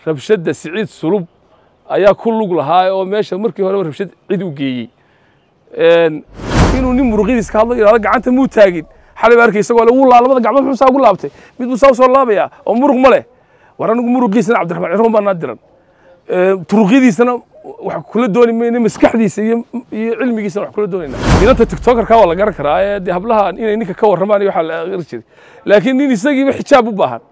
rabshadda siciid sulub ayaa ku lug lahaa oo meesha markii horeba rabshad cid u geeyey inuu nin muruqyadiis ka hadlo yidhahdo gacanta muu taagin xalay baa arkay isagoo le wuu laa labada gacmood muxuu saa ugu laabtay mid buu saa usoo laabaya oo muruq ma leh war anigu muruqiisana cabdiraxmaan cirun baa naa diran turuqyadiisana wax kula dooni mayno maskaxdiisa iyo iyo cilmigiisana wax kula doonayna inanta tiktokerka waa la garan karaa ee dee hablaha inay ninka ka warramaan iyo waxaa la aqri jiray laakiin nin isagiiba xijaab u baahan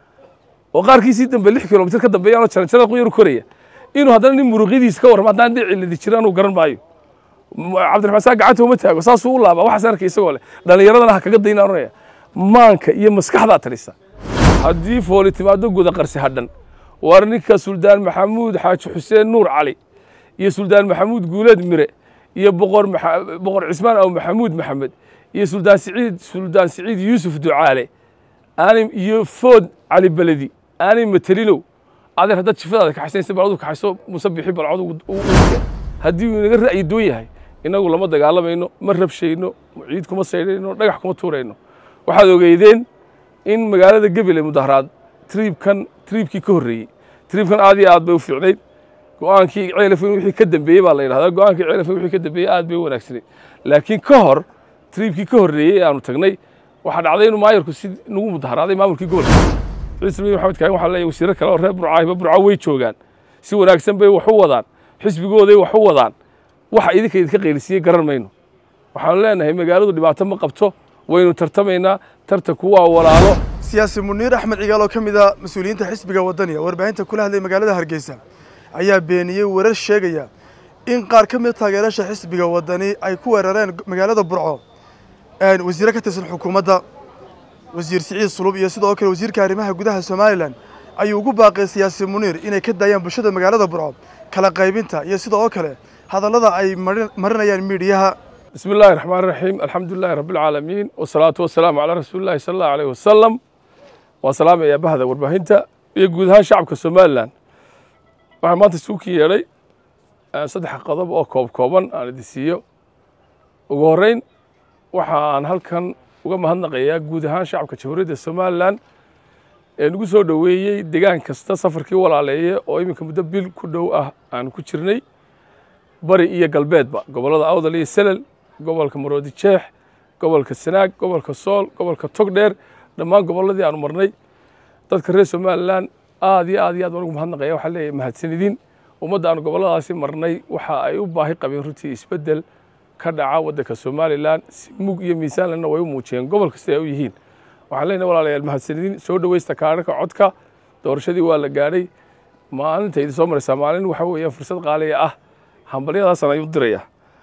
oo qaarkiisii dambe lix kilomitir ka dambeeya anoo jaranjarada quyar u koraya inuu haddana nin muruqyadiisa ka warramo haddaan dhici lidi jiro anuu garan maayo cabdiraxmaan saa gacanta uma taago saasuu u laaba waxaas arkay isagoo leh dhallinyaradana ha kaga daynaa oranaya maanka iyo maskaxdaa tarisa haddii fooli timaado guda qarsi hadhan war ninka suldaan maxamuud xaaji xuseen nuur cali iyo suldaan maxamuud guuleed mire iyo boqor boqor cismaan aw maxamuud maxamed iyo suldaan siciid suldaan siciid yuusuf ducaale aanay iyo food cali beledi aanay matelinow adeer haddaad jifadaada kaxaysanaysa bal adu kaxayso muuse bixi bal cod haddii uu inaga ra'yi doon yahay inagu lama dagaalamayno ma rabshayno ciid kuma saydhayno dhagax kuma tuurayno waxaad ogeydeen in magaalada gebele mudaharaad triibkan triibkii ka horreeyey triibkan aad iyo aad bay u fiicnayd go-aankii ceelafin wixii ka dambeeyey baa la yidhahdaa go-aankii ceelafin wixii ka dambeeyey aad bay u wanaagsanayd laakiin ka hor triibkii ka horreeyey ee aanu tagnay waxaa dhacday inuu maayarku si nagu mudaharaaday maamulkii gobolka ciise miin maxamed kaagan waxaa leeyahay wasiirro kale oo reer burcaahiba burco way joogaan si wanaagsan bay wax u wadaan xisbigooday wax u wadaan waxa idinka idinka qeylisiiyey garan mayno waxaanu leenahay magaaladu dhibaato ma qabto waynu tartamaynaa tartanku waa walaalo siyaasi muniir axmed cigaal oo ka mid a mas-uuliyiinta xisbiga waddaniga warbaahinta kula hadlay magaalada hargeysa ayaa beeniyey warar sheegaya in qaar ka mid taageerasha xisbiga waddani ay ku weerareen magaalada burco wasiire ka tirsan xukuumadda wasiir siciid sulub iyo sidoo kale wasiirka arrimaha gudaha somalilan ayuu ugu baaqay siyaasi muniir inay ka daayaan bulshada magaalada burco kala qaybinta iyo sidoo kale hadallada ay marinayaan miidhiyaha بسم الله الرحمن الرحيم الحمد لله رب العالمين والصلاة والسلام على رسول الله صلى الله عليه وسلم وسلام يا بهذا ورباهنتا يقول ها شعبك سومالان waxaan maanta isugu yeedhay saddex qodob oo koob kooban aan idin siiyo ugu horreyn waxa aan halkan uga mahadnaqayaa guud ahaan shacabka jamhuuriyadda somalilan ee nagu soo dhoweeyey degaan kasta safarkii walaaleeye oo iminka muddo bil ku dhow ah aan ku jirnay bari iyo galbeedba gobollada awdal iyo selel gobolka maroodi jeex gobolka sanaag gobolka sool gobolka togdheer dhammaan gobolladii aanu marnay dadka reer somalilan aad iyo aad iyo aad baan ugu mahadnaqaya waxaa leeyahay mahadsanidin ummadda aanu gobolladaasi marnay waxa ay u baahi qabeen runtii isbeddel ka dhaca waddanka somalilan si mug iyo miisaanlena way u muujiyeen gobol kasta ay u yihiin waxaan leenahay walaalayaal mahadsanidin soo dhoweysta kaadhaka codka doorashadii waa la gaadhay maalinta idin soo maraysaa maalin waxa weeyaan fursad qaaliya ah hambalyadaasaan ayuu diraya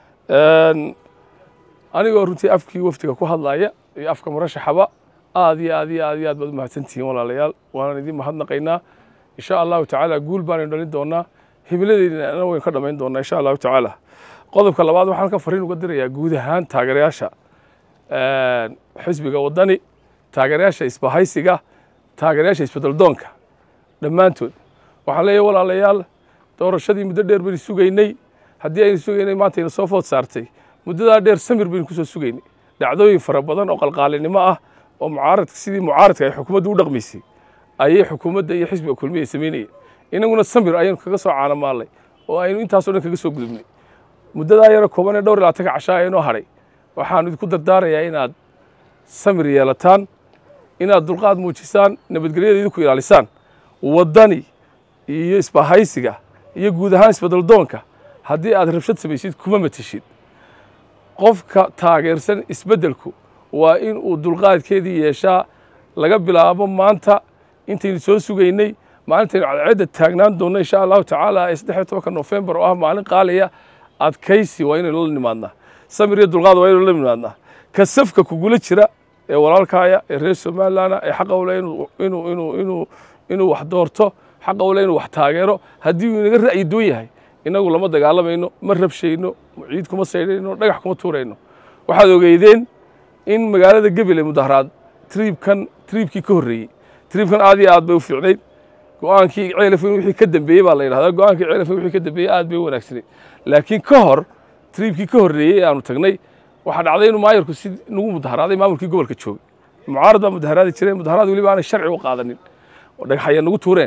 anigoo runtii afkii wafdiga ku hadlaya iyo afka murashaxaba aad iyo aad iyo aad iyo aad baad u mahadsantihiin walaalayaal waanaan idin mahadnaqaynaa insha allahu tacaala guul baanaynu dhalin doonaa himiladeydina waynu ka dhamayn doonaa insha allahu tacaala qodobka labaad waxaan halkan fariin uga dirayaa guud ahaan taageerayaasha xisbiga waddani taageerayaasha isbahaysiga taageerayaasha isbedeldoonka dhammaantood waxaan leeyahay walaalayaal doorashadii muddo dheer baynu sugaynay haddii aynu sugaynay maanta ayna soo food saartay muddadaa dheer samir baynu kusoo sugaynay dhacdooyin fara badan oo qalqaalinimo ah oo mucaaradka sidii mucaaradka ay xukuumadda u dhaqmaysay ayay xukuumadda iyo xisbiga kulmiya samaynayeen inaguna samir ayaynu kaga soo caanamaalnay oo aynu intaasoo dhan kaga soo gudubnay muddadaa yaro kooban ee dhowr iyo labaatanka cashaa ee inoo hadhay waxaanu idinku dardaarayaa inaad samir yeelataan inaad dulqaad muujisaan nabadgelyada idinku ilaalisaan waddani iyo isbahaysiga iyo guud ahaan isbedeldoonka haddii aad rabshad samaysid kuma mateshid qofka taageersan isbeddelku waa in uu dulqaadkeedii yeeshaa laga bilaabo maanta intaynu soo sugaynay maalintaynu cadceedda taagnaan doonno insha allahu tacaala ee saddex iyo tobanka nofembar oo ah maalin qaaliya adkaysi waa inaynu la nimaadnaa samir iyo dulqaad waa inaynu la nimaadnaa ka safka kugula jira ee walaalkaaya ee reer somalilana ee xaqa ule inuu inuu inuu inuu inuu wax doorto xaqa ule inuu wax taageero haddii uu inaga ra'yi doon yahay inagu lama dagaalamayno ma rabshayno ciid kuma saydhayno dhagax kuma tuurayno waxaad ogeydeen in magaalada gebele mudaharaad triibkan triibkii ka horreeyey triibkan aad iyo aad bay u fiicnayd go-aankii ceelafin wixii ka dambeeyey baa la yidhahdaa go-aankii ceelafin wixii ka dambeeyey aad bay u wanaagsanayd laakiin ka hor triibkii ka horreeyey ee aanu tagnay waxaa dhacday inuu maayarku si nagu mudaharaaday maamulkii gobolka joogay mucaarad baa mudaharaadi jiray mudaharaad weliba aanay sharci u qaadanin oo dhagaxaya nagu tuureen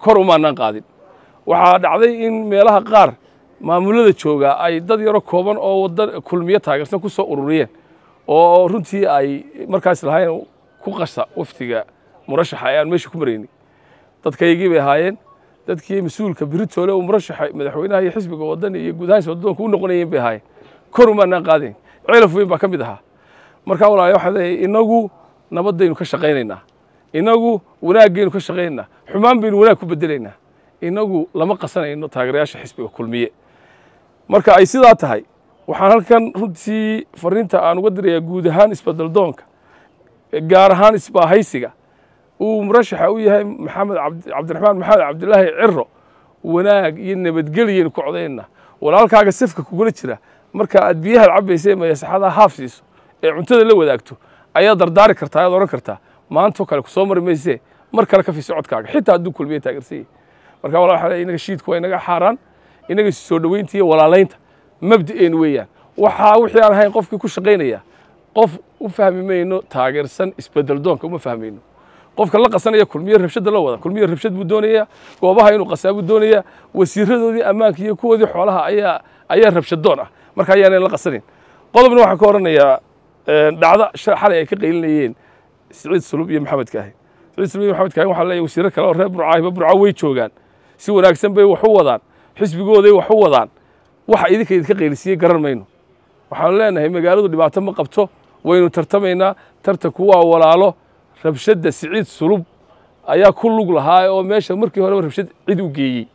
kor umaanaan qaadin waxaa dhacday in meelaha qaar maamulada jooga ay dad yaro kooban oo wada kulmiyo taageersan ku soo ururiyeen oo runtii ay markaas lahayn ku qasa waftiga murashaxa ee aan meesha ku maraynay dadkaygii bay ahaayeen dadkii mas-uulka beritoole uu murashaxa madaxweynaha iyo xisbiga wadani iyo guud ahaan socdoonka u noqonayeen bay ahaayeen kor umaanaan qaadayn ceelaf weyn baa ka mid ahaa markaa walaalayaal waxaan leeyahay inagu nabaddaynu ka shaqaynaynaa inagu wanaagaynu ka shaqaynaynaa xumaan baynu wanaag ku bedelaynaa inagu lama qasanayno taageerayaasha xisbiga kulmiye marka ay sidaa tahay waxaan halkan runtii fariinta aan uga dirayaa guud ahaan isbeddeldoonka gaar ahaan isbaahaysiga uu murashaxa u yahay maxamed cabdiraxmaan maxamed cabdilaahi ciro wanaag iyo nabadgelyaynu ku codaynaa walaalkaaga safka kugula jira marka aad biyaha cabaysa ee mayasaxada haaf siiso ee cuntada la wadaagto ayaad dardaari kartaa ayaad odhan kartaa maantoo kale kusoo mari maysee mar kale ka fi socodkaaga xitaa hadduu kulmiye taageersanyay marka walaa waxa inaga shiidku waa inaga xaaraan inaga soo dhoweynta iyo walaalaynta mabda'een weeyaan waxaa wixii aan ahayn qofkii ku shaqaynaya qof u fahmi mayno taageersan isbedel doonka uma fahmayno qofka la qasanaya kulmiye rabshadda la wada kulmiye rabshad buu doonayaa goobaha inuu qasaa buu doonayaa wasiiradoodii ammaanka iyo kuwoodii xoolaha ayaa ayaa rabshadoon ah marka ayaanay la qasanin qodobna waxaan ka odhanayaa dhacda xalay ay ka qaylinayeen siciid sulub iyo maxamed kaahi siciid sulub iyo maxamed kaahi waxaa leeyahay wasiiro kale oo reer burcaahiba burco way joogaan si wanaagsan bay wax u wadaan xisbigooday wax u wadaan waxa idinka idinka qaylisiiyey garan mayno waxaanu leenahay magaaladu dhibaato ma qabto waynu tartamaynaa tartanku waa walaalo rabshadda siciid sulub ayaa ku lug lahaa oo meesha markii horeba rabshad cid u geeyey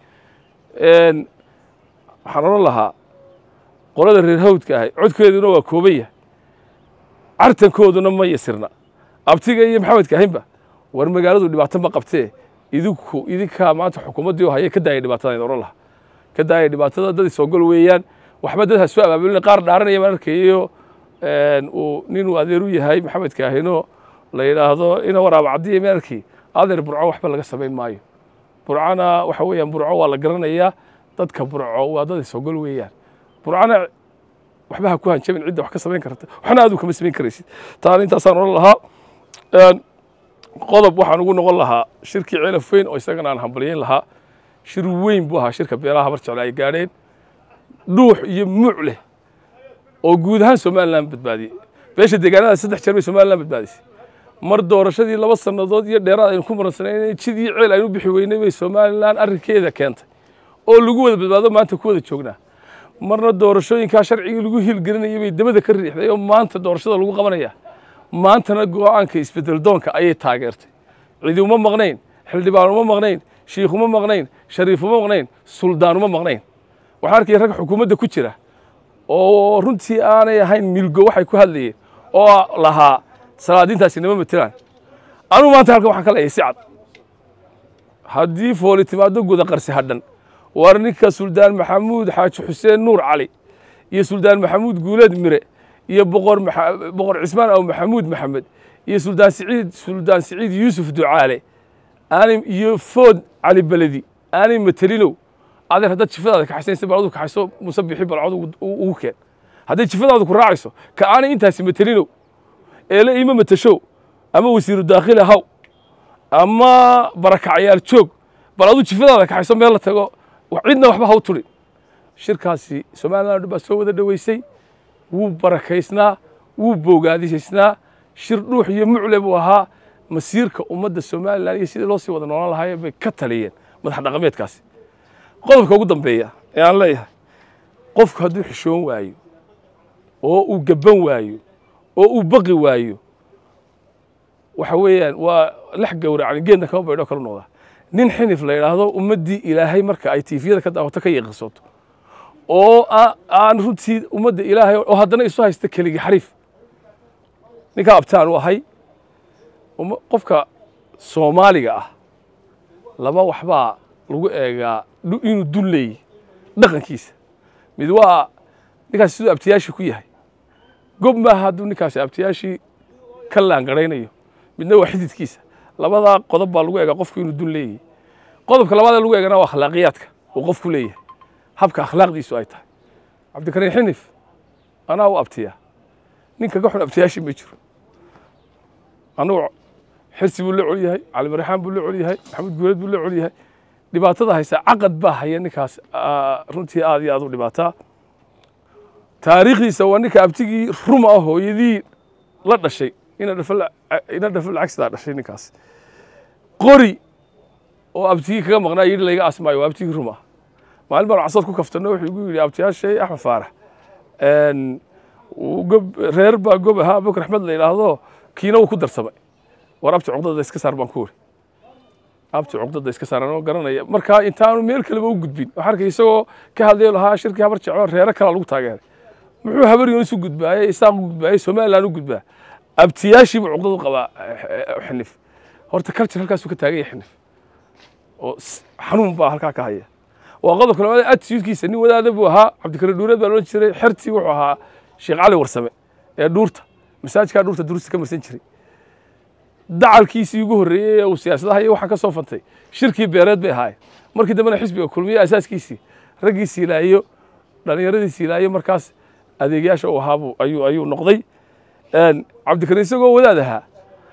waxaan odhan lahaa qolada reer hawdka ahay codkeeduna waa kooban yahay cartankooduna ma yasirna abtiga iyo maxamedka ahaynba war magaaladu dhibaato ma qabtee idinku idinkaa maanta xukuumaddii oo haya ka daaya dhibaatada odhan lahaa ka daaya dhibaatada dad isogol weeyaan waxba dad ha soo abaabulina qaar dhaaranaya baan arkayo uu ninuu adeer u yahay maxamed kaahino la yidhaahdo ina waraaba caddiya ma arkay adeer burco waxba laga samayn maayo burcona waxa weeyaan burco waa la garanayaa dadka burco waa dad isogol weeyaan burcona waxba ha ku hanjabin cidda wax ka samayn karta waxna aadu kama samayn karaysid taana intaasaan odhan lahaa qodob waxaan ugu noqon lahaa shirkii ceelaf weyn oo isagana aan hambalyeyn lahaa shir weyn buu ahaa shirka beelaha habar jecle ay gaadheen dhuux iyo muuc leh oo guud ahaan somalilan badbaadiyey beesha deegaanada saddex jeer bay somalilan badbaadisay mar doorashadii laba sannadood iyo dheeraad aynu ku maransanayn jid iyo ceel aynu bixi weynay bay somalilan arrinkeeda keentay oo lagu wada badbaado maanta ku wada joognaa marna doorashooyinkaa sharcigii lagu hiilgelinayay bay dabada ka riixday oo maanta doorashada lagu qabanaya maantana go'aanka isbedel doonka ayay taageertay cidi uma maqnayn xildhibaan uma maqnayn shiikh uma maqnayn shariif uma maqnayn suldaan uma maqnayn waxaan arkaya rag xukuumadda ku jira oo runtii aanay ahayn milgo waxay ku hadlayeen oo lahaa salaadiintaasi nama matelaan anugu maanta halkan waxaan ka leeyahay si cad haddii fooli timaado guda qarsi hadhan war ninka suldaan maxamuud xaaji xuseen nuur cali iyo suldaan maxamuud guuleed mire iyo boqor boqor cismaan aw maxamuud maxamed iyo suldaan siciid suldaan siciid yuusuf ducaale aanay iyo food cali beledi aanay matelinow adeer haddaad jifadaada kaxaysanaysa bal adu kaxayso muuse bixi bal cod ugu keen hadday jifadaadu ku raacayso ka aanay intaasi matelinow eele iima matashow ama wasiiru daakhili haw ama barakacyaal joog bal adu jifadaada kaxayso meel la tago cidna waxba haw turin shirkaasi somaliland baa soo wada dhoweysay wuu barakaysnaa wuu boogaadisaysnaa shir dhuux iyo mucle buu ahaa masiirka ummadda somalilan iyo sidii loo sii wada noolaan lahaayee bay ka taliyeen madax dhaqameedkaasi qodobka ugu dambeeya ee aan leeyahay qofku hadduu xishoon waayo oo uu gaban waayo oo uu baqi waayo waxa weeyaan waa lex gowracan geedna kama baydho kalu noqdaa nin xinif la yidhaahdo ummaddii ilaahay marka ay tiifiyada ka daawato ka yeeqisoto oo aan runtii ummadda ilaahay oo haddana isu haysta keligii xariif ninkaa abtaan u ahay qofka soomaaliga ah laba waxbaa lagu eegaa inuu dun leeyahy dhaqankiisa mid waa ninkaasi siduu abtiyaashii ku yahay gob maaha hadduu ninkaasi abtiyaashii ka laangaraynayo midna waa xididkiisa labadaa qodob baa lagu eegaa qofku inuu dun leeyahy qodobka labaadee lagu eegana waa akhlaaqiyaadka uu qofku leeyahay habka akhlaaqdiisu ay tahay cabdikariin xinif anaa u abtiyaa nin kaga xun abtiyaashii ma jiro anugu xirsi buu la col yahay cali marixaan buu la col yahay maxamed guuleed buu la col yahay dhibaatada haysa caqad baa haya ninkaas aa, runtii aad iyo aad u dhibaataa taariikhdiisa waa ninka abtigii ruma ah hooyadii la dhashay ina dhafal ina dhafal cagsidaa dhashay ninkaas qori oo abtigii kaga maqnaa yidhi layga asmaayo waa abtigii ruma maalin baan casad ku kaftano wuxuu igu yidhi abtiyaashay axmed faarax een, uu gob reer baa gob ahaa abubakar axmed la yidhaahdo kiina wuu ku darsamay war abti cuqdada iska saar baan ku wuri abti cuqdada iska saar anoo garanaya marka intaanu meel kaleba u gudbin waxaan arkay isagoo ka hadlayo lahaa shirkii habar jeclo reero kalaa lagu taageeray muxuu habar yoonis u gudbaayey isaaq u gudbaayey somaliland u gudbaa abtiyaashiibu cuqdadu qabaa eh, xinif horta culture halkaasuu ka taagan yahay xinif oo s- xanuun baa halkaa ka haya waa qodobka labaad attitudekiisa nin wadaada buu ahaa cabdikariim dhuureed baa loodhan jiray xertii wuxuu ahaa sheekh cali warsame ee dhuurta masaajidkaa dhuurta durusta ka marsan jiray dacalkiisii ugu horreeyey ee uu siyaasadaha iyo waxaan ka soo fantay shirkii beereed bay ahaayeen markii dambena xisbiga kulmiye asaaskiisii raggii siilaayo dhallinyaradii siilaayo markaas adeegyaasha uu ahaabuu ayuu ayuu noqday Een, cabdikariim isagoo wadaad ahaa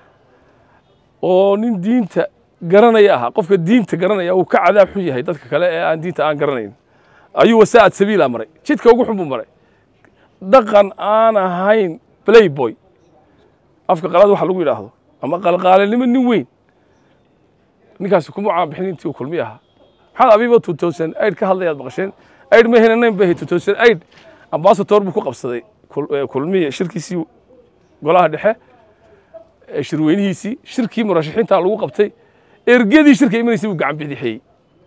oo nin diinta garanaya ahaa qofka diinta garanaya uu ka cadaab xun yahay dadka kale ee aan diinta aan garanayn ayuu wasaa'ad sabiila maray jidka ugu xun buu maray dhaqan aan ahayn playboy afka qalaad waxa lagu yidhaahdo ama qalqaalinimo nin weyn ninkaasi kuma caanbixin intii uu kulmi ahaa maxamed abiiba two thousand eight ka hadlayaad maqasheen eight ma hena nine bay two thousand eight ambasador buu ku qabsaday kul- eh, kulmiye shirkiisii golaha dhexe ee shirweynihiisii shirkii murashaxiinta lagu qabtay ergadii shirka imanaysay buu gacan bidixeeyey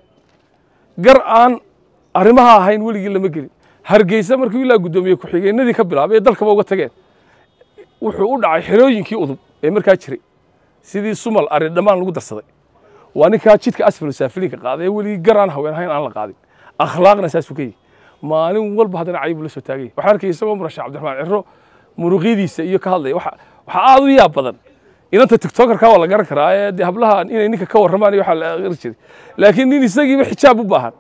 gar aan arrimaha ahayn weligii lama gelin hargeysa markii ilaa guddoomiye ku-xigeenadii ka bilaabay ee dalkaba uga tageen wuxuu u dhacay xerooyinkii udub ee markaa jiray sidii sumal ari dhammaan lagu darsaday waa ninkaa jidka asfal saafiliinka qaaday ee weligii gar aan haween ahayn aan la qaadin akhlaaqna saasuu ka yihi maalin walba haddana cayib la soo taagay waxaan arkay isagoo murashax cabdiraxmaan ciro muruqyadiisa iyo ka hadlaya waxa waxaa aad u yaab badan inanta tiktokerka waa la garan karaa ee dee hablaha inay ninka ka warramaan iyo waxaa la aqri jiray laakiin nin isagiiba xijaab u baahan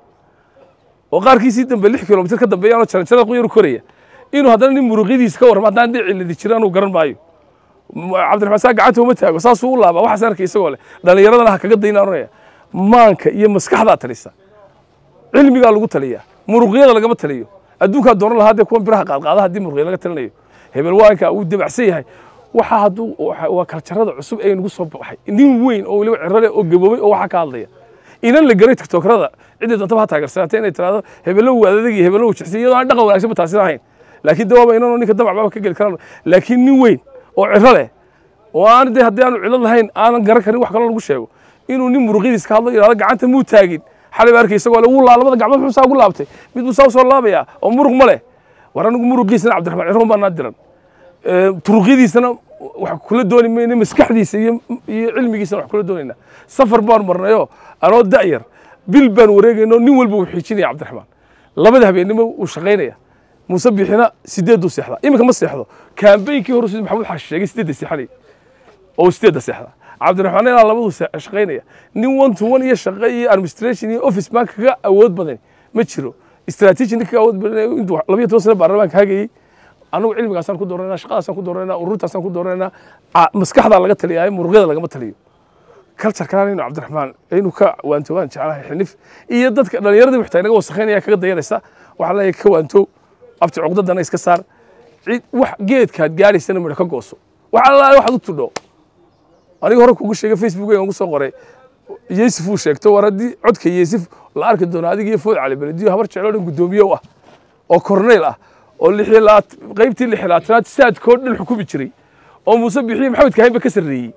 oo qaarkiisii dambe lix kilomitir ka dambeeyaanoo jaranjarada quyar koraya inuu haddana nin muruqyadiisa ka warramo haddaan dee ciladi jiraan uu garan maayo M- cabdiraxmaan saa gacanta uma taago saasuu u laabaa waxaas arkay isagoo leh dhallinyaradana ha kaga dayna oranaya maanka iyo maskaxdaa talisa cilmigaa lagu taliyaa muruqyada lagama taliyo adduunkaa dooran lahaa dee kuwan biraha qaadqaada haddii muruqya laga talinayo hebel waanka uu dabacsan yahay waxa hadduu waxa- waa kaljarada cusub ee nagu soo baxay nin weyn oo weliba cirale oo gaboobay oo waxaa ka hadlaya inan la garay tiktokrada ciddii doontaba ha taageersanaatee inay tiraahdo hebelo uu adadeg iyo hebelo uu jecsiy iyadoo aan dhaqan wanaagsanba taasina ahayn laakiin de waaba inanoo ninka damac baaba ka geli karaan laakiin nin weyn oo ciro leh oo aan de haddii aanu cilad lahayn aanan garan karin wax kaloo lagu sheego inuu nin muruqyadiis ka hadlo yidhahdo gacanta muu taagin xalay baa arkay isagoo le wuu laa labada gacmood muxuu saa ugu laabtay mid buu saa usoo laabaya oo muruq ma leh war anigu muruqiisana cabdiraxmaan ciro baa naa diran Ee, turuqyadiisana wax kula dooni mayna maskaxdiisa iyo iyo cilmigiisana wax kula doonayna safar baan marnayo anoo da'yar bil baan wareegayno nin walba uu xiijinaya cabdiraxmaan labada habeennimo uu shaqaynaya muuse bixina sideeduu seexda iminka ma seexdo kaambeynkii hore sidii maxamuud xaashi sheegay sideedda seexanay oo sideedda seexda cabdiraxmaan ilaa labadu se- shaqaynaya nin one to one iyo shaqo iyo administration iyo office baan kaga awood badan ma jiro strategy ninka kaga awood badan intuu labiyo toban sano baarlamaanka hagayey anagu cilmigaasaan ku dooranayna shaqadaasaan ku dooranayna ururtaasaan ku dooranayna Ca- maskaxdaa laga taliyaay muruqyada lagama taliyo kaljarkaan inuu cabdiraxmaan inuu ka waanto waan jeclahay xinif iyo dadka dhallinyaradii waxtaa inaga wasakhaynaya kaga dayanaysa waxaa leeyahay ka waanto abti cuqdadana iska saar cid wax geedkaad gaadhaysana midho ka gooso wax allaale waxaad u tudho aniga hore kugu sheegay facebook aan ugu soo qoray yeesif uu sheegto war haddii codka yeesif la arki doono adiga iyo food cali belediyo habar jeclo dhan guddoomiye u ah oo korneyl ah oo lixilaad qaybtii lixilaatanaad saadkoo dhan xukumi jiray oo muuse bixiye maxamed kahaynba ka sarreeyey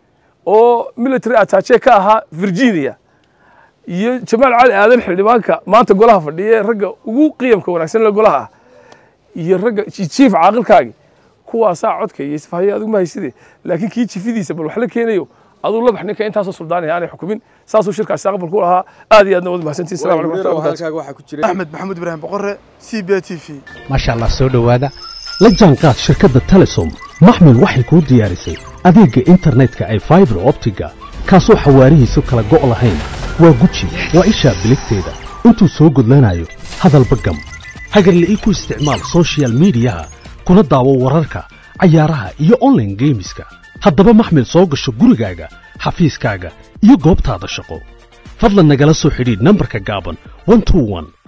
oo military attache ka ahaa virginia iyo jamaal cali aadan xildhibaanka maanta golaha fadhiya ee ragga ugu qiyamka wanaagsan le golaha ah iyo ragga jiif caaqilkaagi kuwaasaa codka iyo isfahaya adigu ma hayside laakiin kii jifidiisa bal wax la keenayo aduu labax ninka intaasoo suldaanaya aanay xukumin saasuu shirkaasi aqbal ku lahaa aad iyo aadna wad mahadsantiin salamu calaykum warahmatullahi wabarakatuh halkaaga waxaa ku jira axmed maxamuud ibraahim boqore c b t v maasha allah soo dhowaada la jaanqaad shirkadda telesom maxmil waxay kuu diyaarisay adeegga internetka ay faibar optiga kaasoo xawaarihiisu kala go' lahayn waa guji waa ishaa biligteeda intuu soo gudlanayo hadalba gam hagarle ii ku isticmaal soshiyal miidiyaha kuna daawo wararka cayaaraha iyo online geemiska haddaba maxmil soo gasho gurigaaga xafiiskaaga iyo goobtaada shaqo fadlan nagala soo xidhiidh nambarka gaaban 121